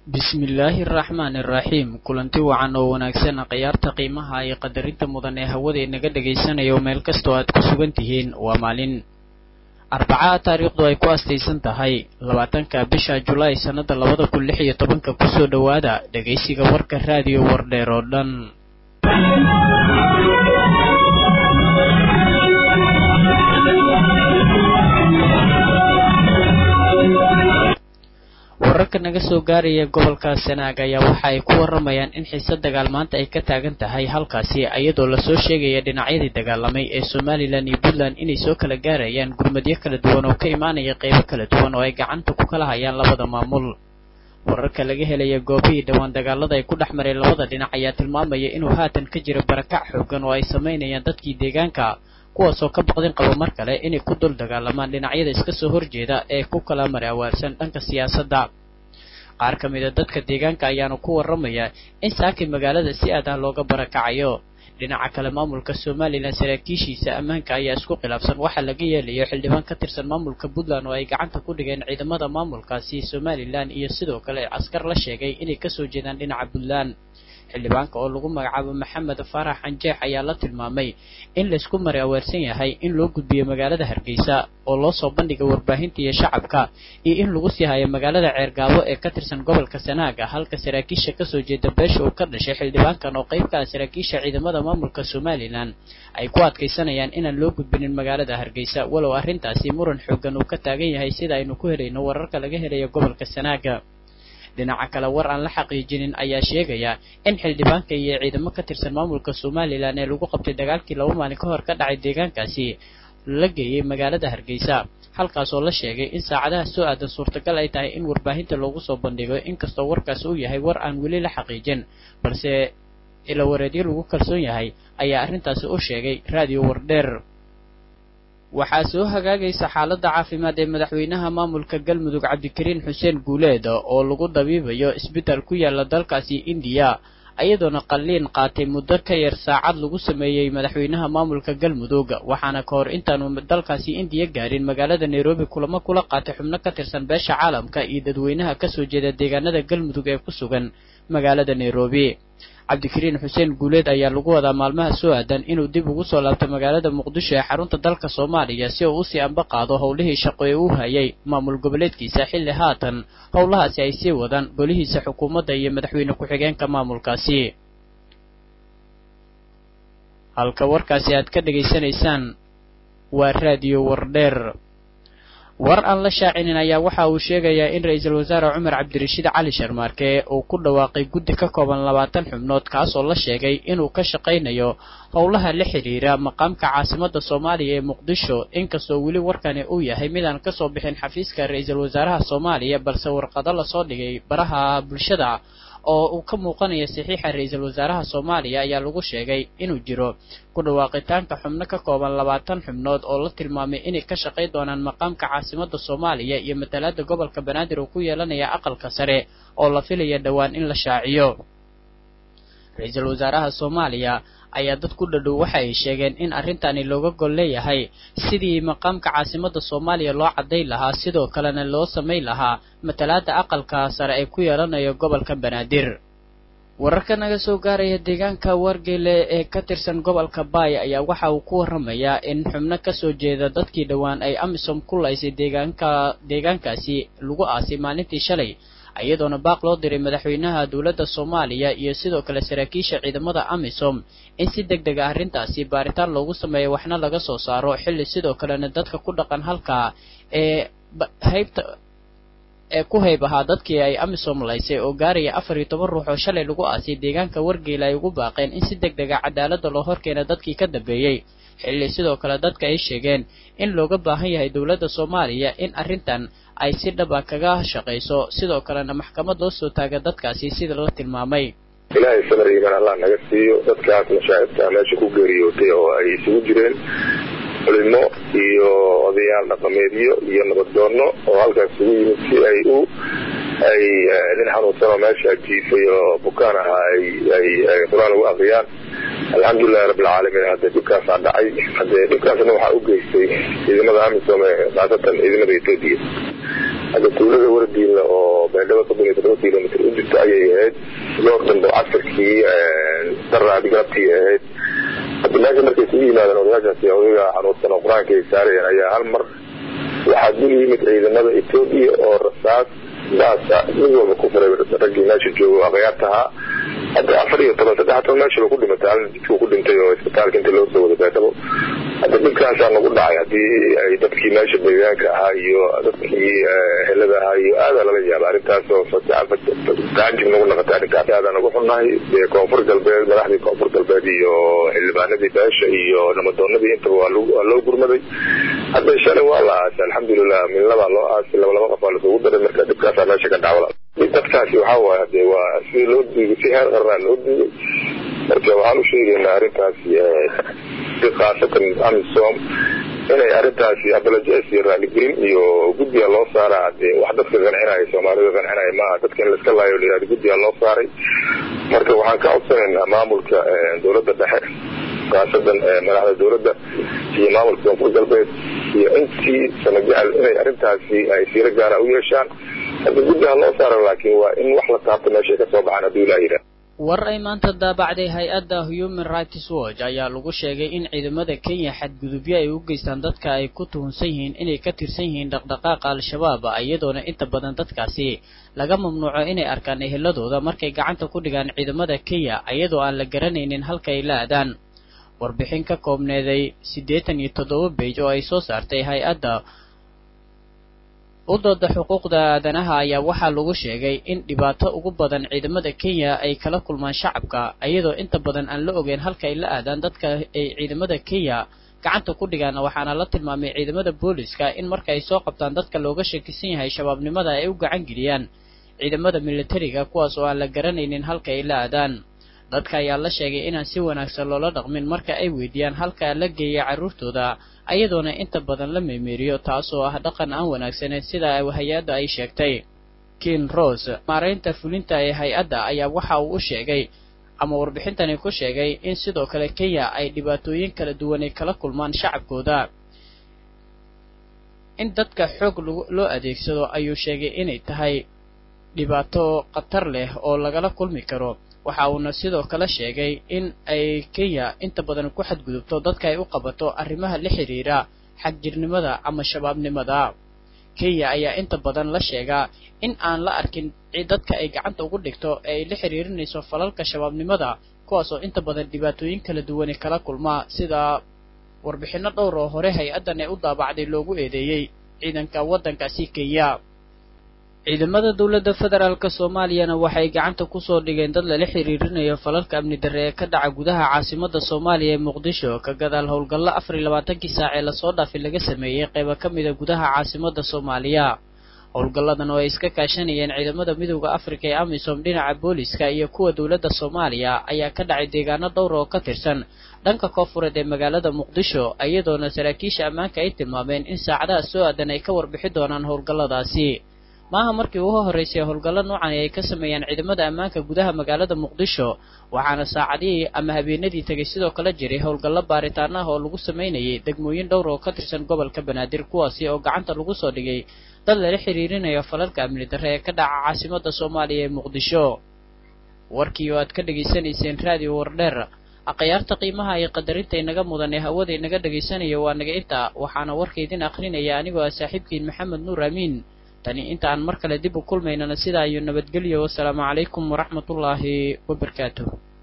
bismillaahi araxmaani araxiim kulanti wacan oo wanaagsan khiyaarta qiimaha iyo qadarinta mudan ee hawada inaga dhagaysanayo meel kastoo aad ku sugan tihiin waa maalin arbacaa taariikhdu ay ku astaysan tahay labaatanka bisha julaay sannada labada kun lix iyo tobanka kusoo dhowaada dhegaysiga warka raadiyo wardheer oo dhan wararka naga soo gaaraya gobolka sanaag ayaa waxa ay ku waramayaan in xiise dagaal maanta ay ka taagan tahay halkaasi iyadoo lasoo sheegaya dhinacyadii dagaalamay ee somalilan iyo puntland inay soo kala gaarayaan gurmadyo kala duwan oo ka imaanaya qeybo kala duwan oo ay gacanta ku kala hayaan labada maamul wararka laga helaya goobihii dhowaan dagaalada ay ku dhex mareen labada dhinac ayaa tilmaamaya inuu haatan ka jiro barakac xoogan oo ay samaynayaan dadkii deegaanka kuwaasoo ka baqdin qaba mar kale inay ku dul dagaalamaan dhinacyada iska soo horjeeda ee ku kala mari awaarsan dhanka siyaasadda qaar ka mid a dadka deegaanka ayaana ku warramaya in saakay magaalada si aad ah looga barakacayo dhinaca kale maamulka somalilan saraakiishiisa ammaanka ayaa isku khilaafsan waxaa laga yeelayo xildhibaan ka tirsan maamulka puntland oo ay gacanta ku dhigeen ciidamada maamulkaasi somalilan iyo sidoo kale askar la sheegay inay kasoo jeedaan dhinaca puntland xildhibaanka oo lagu magacaabo maxamed faarax anjeex ayaa la tilmaamay in laysku mari aweersan yahay in loo gudbiyo magaalada hargeysa oo loo soo bandhiga warbaahinta iyo shacabka iyo in lagu sii hayo magaalada ceergaabo ee ka tirsan gobolka sanaaga halka saraakiisha kasoo jeeda beesha uu ka dhashay xildhibaankan oo qayb ka ah saraakiisha ciidamada maamulka somalilan ay ku adkaysanayaan inaan loo gudbinin magaalada hargeysa walow arrintaasi muran xoogan uu ka taagan yahay sida aynu ku helayno wararka laga helayo gobolka sanaaga dhinaca kale war aan la xaqiijinin ayaa sheegaya in xildhibaanka iyo ciidamo ka tirsan maamulka somalilan ee lagu qabtay dagaalkii laba maalin ka hor ka dhacay deegaankaasi la geeyey magaalada hargeysa halkaasoo la sheegay in saacadaha soo aadan suurtagal ay tahay in warbaahinta loogu soo bandhigo inkastoo warkaasi uu yahay war aan weli la xaqiijin balse ilawareedyo lagu kalsoon yahay ayaa arrintaasi u sheegay raadiyo wardheer waxaa soo hagaagaysa xaaladda caafimaad ee madaxweynaha maamulka galmudug cabdikariin xuseen guuleed oo lagu dabiibayo isbitaal ku yaala dalkaasi indiya iyadoona qalliin qaatay muddo ka yar saacad lagu sameeyey madaxweynaha maamulka galmudug waxaana ka hor intaanu dalkaasi indiya gaarin magaalada nairobi kulamo kula qaatay xubno ka tirsan beesha caalamka iyo dadweynaha kasoo jeeda deegaanada galmudug ee ku sugan magaalada nairobi cabdikariin xuseen guuleed ayaa lagu wadaa maalmaha soo aadan inuu dib ugu soo laabto magaalada muqdisho ee xarunta dalka soomaaliya si uu usii amba qaado howlihii shaqo ee uu hayay maamul goboleedkiisa xilli haatan howlahaasi ay sii wadaan golihiisa xukuumadda iyo madaxweyne ku-xigeenka maamulkaasi halka warkaasi aad ka dhegaysanaysaan waa raadiyo wardheer war aan la shaacinin ayaa waxa uu sheegayaa in ra-iisul wasaare cumar cabdirashiid cali sharmaarke uu ku dhawaaqay guddi ka kooban labaatan xubnood kaasoo la sheegay inuu ka shaqaynayo howlaha la xidhiira maqaamka caasimadda soomaaliya ee muqdisho inkastoo weli warkani uu yahay midaan kasoo bixin xafiiska ra-iisul wasaaraha soomaaliya balse warqado lasoo dhigay baraha bulshada oo uu ka muuqanaya saxiixa ra-iisul wasaaraha soomaaliya ayaa lagu sheegay inuu jiro ku dhawaaqitaanka xubno ka kooban labaatan xubnood oo la tilmaamay inay ka shaqay doonaan maqaamka caasimadda soomaaliya iyo matalaada gobolka banaadir uu ku yeelanaya aqalka sare oo la filaya dhowaan in la shaaciyo ra-iisul wasaaraha soomaaliya ayaa dad ku dhadhow waxa ay sheegeen in arrintani looga gol leeyahay sidii maqaamka caasimadda soomaaliya loo caddayn lahaa sidoo kalena loo samayn lahaa matalaada aqalka sare ay ku yeelanayo gobolka banaadir wararka naga soo gaaraya deegaanka wargele ee ka tirsan gobolka baay ayaa waxa uu ku warramayaa in xubno kasoo jeeda dadkii dhowaan ay amisom ku laysay deegaanka deegaankaasi lagu aasay maalintii shalay iyadoona baaq loo diray madaxweynaha dowladda soomaaliya iyo sidoo kale saraakiisha ciidamada amisom in si deg deg a arrintaasi baaritaan loogu sameeyo waxna laga soo saaro xilli sidoo kalena dadka ku dhaqan halkaa ee haybta ee ku hayb ahaa dadkii ay amisom laysay oo gaaraya afar iyo toban ruux oo shalay lagu aasay deegaanka wargeela ay ugu baaqeen in si deg deg a cadaaladda loo horkeena dadkii ka dambeeyey xilli sidoo kale dadka ay sheegeen in looga baahan yahay dowladda soomaaliya in arrintan ay si dhaba kaga shaqayso sidoo kalena maxkamad loo soo taaga dadkaasi sida la tilmaamay ilaahay samar iimaan allah naga siiyo dadkaas mashaa'ibta meesha ku geeriyootay oo ay isugu jireen culimo iyo odayaal dhaqameedyo iyo nabaddoonno oo halkaas isugu yimid si ay u ay nin xanuunsanoo meesha jiifay oo bukaan ahaa ay qur-aan ugu akriyaan alxamdulilahi rabbilcaalamiin hadde dhibkaasaa dhacay haddee dhibkaasna waxaa u geystay ciidamada amisom ee khaasatan ciidamada etoobiya hadda tuulada wardiinla oo baydhabo soddon iyo toddoba kilomitr u salaadii galabtii ahayd hadda meesha markay isugu yimaadeen odayaashaasi odayga xanuunsan oo qur-aanka ay saarayeen ayaa hal mar waxaa dul yimid ciidamada etoobiya oo rasaas daasa mid walba ku furay raggii meesha jooga akhyaartahaa hadda afar iyo toban saddex toban meesha ku dhimatay hal jidkuu ku dhintay oo isbitaalka inta loo soo wada baadhabo hadda dhibkaasaa nagu dhacay haddii ay dadkii meesha deegaanka ahaa iyo dadkii helada ahaa iyo aadaa lala yaaba arrintaas oo taajib nagu naqatay arrintaas aadaa nagu xunnahay dee koonfur galbeed madaxdii koonfur galbeed iyo xildhibaanadii beesha iyo namadoonadii intaba waa loo gurmaday hadda shalay waa la aasay alxamdulilah midlabaa loo aasay laba laba qof waa lasugu daray marka dhibkaasaa meesha ka dhacwala dadkaasi waxaa waay hadee waa si loo diigay si heer qarnaa loo diigay marka waxaan u sheegaynaa arrintaasi khaasatan amisom inay arrintaasi abalajes iyo raaligelin iyo guddiga loo saara hadee wax dadka qancinaya soomaalida qancinaya maaha dadka in laiska laayo layihahdo guddiga loo saaray marka waxaan ka codsanaynaa maamulka dowladda dhexe khaasadan madaxda dowladda iyo maamulka koonfur galbeed iyo intii samajecel inay arrintaasi ay siiro gaara u yeeshaan hadda guddiha loo saaro laakiin waa in wax la taabto meeshay ka soo baxaan hadduu ilaah yidhaah war ay maanta daabacday hay-adda human rights watch ayaa lagu sheegay in ciidamada kenya xadgudubyo ay u geystaan dadka ay ku tuhunsan yihiin inay ka tirsan yihiin dhaqdhaqaaqa al-shabaab iyadoona inta badan dadkaasi laga mamnuuco inay arkaan eheladooda markay gacanta ku dhigaan ciidamada kenya iyadoo aan la garanaynin halka ay la aadaan warbixin ka koobneeday siddeetan iyo toddoba beej oo ay soo saartay hay-adda u dooda xuquuqda aadanaha ayaa waxaa lagu sheegay in dhibaato ugu badan ciidamada kenya ay kala kulmaan shacabka iyadoo inta badan aan la ogeyn halka ay la aadaan dadka ay ciidamada kenya gacanta ku dhigaan waxaana la tilmaamay ciidamada booliska in marka ay soo qabtaan dadka looga shakisan yahay shabaabnimada ay u gacan geliyaan ciidamada militariga kuwaas oo aan la garanaynin halka ay la aadaan dadka ayaa la sheegay inaan si wanaagsan loola dhaqmin marka ay weydiiyaan halka la geeya carruurtooda ayadoona inta badan la meemeeriyo taasoo ah dhaqan aan wanaagsaneyn sida hay-adda ay sheegtay kin rose maaraynta fulinta ee hay-adda ayaa waxa uu u sheegay ama warbixintani ku sheegay in sidoo kale kenya ay dhibaatooyin kala duwanay kala kulmaan shacabkooda in dadka xoog loo adeegsado ayuu sheegay inay tahay dhibaato khatar leh oo lagala kulmi karo waxa uuna sidoo kale sheegay in ay kenya inta badan ku xadgudubto dadka ay u qabato arrimaha la xidhiira xagjirnimada ama shabaabnimada kenya ayaa inta badan la sheegaa in aan la arkin dadka ay gacanta ugu dhigto ee ay la xidhiirinayso falalka shabaabnimada kuwaas oo inta badan dhibaatooyin kala duwani kala kulmaa sida warbixinno dhowr oo hore hay-addan ee u daabacday loogu eedeeyey ciidanka waddankaasi kenya ciidamada dowladda federaalk soomaaliyana waxay gacanta kusoo dhigeen dad lala xiriirinayo falalka amni darre ee ka dhaca gudaha caasimadda soomaaliya ee muqdisho ka gadaal howlgallo afar iyo labaatankii saac ee lasoo dhaafay laga sameeyey qaybo ka mida gudaha caasimadda soomaaliya howlgalladan oo ay iska kaashanayeen ciidamada midowda afrika ee amisom dhinaca booliska iyo kuwa dowladda soomaaliya ayaa ka dhacay deegaano dhowr oo ka tirsan dhanka koonfureed ee magaalada muqdisho iyadoona saraakiisha ammaanka ay tilmaameen in saacadaha soo aadan ay ka warbixi doonaan howlgalladaasi maaha markii ugu horraysay howlgallo noocan ay ka sameeyaan ciidamada ammaanka gudaha magaalada muqdisho waxaana saacadihii ama habeenadii tegay sidoo kale jiray howlgallo baaritaan ah oo lagu samaynayay degmooyin dhowr oo ka tirsan gobolka banaadir kuwaasi oo gacanta lagu soo dhigay dad lala xiriirinayo falalka amni darre ee ka dhaca caasimadda soomaaliya ee muqdisho warkii oo aad ka dhegaysanayseen raadiyo wardheer akhyaarta qiimaha iyo qadarinta inaga mudan ee hawada inaga dhegaysanaya waa naga inta waxaana warka idin akhrinaya anigoo ah saaxiibkiin maxamed nuur amiin tani inta aan mar kale dib u kulmaynana sidaa iyo nabadgelyo wasalaamu calaykum waraxmatullaahi wabarakaatuh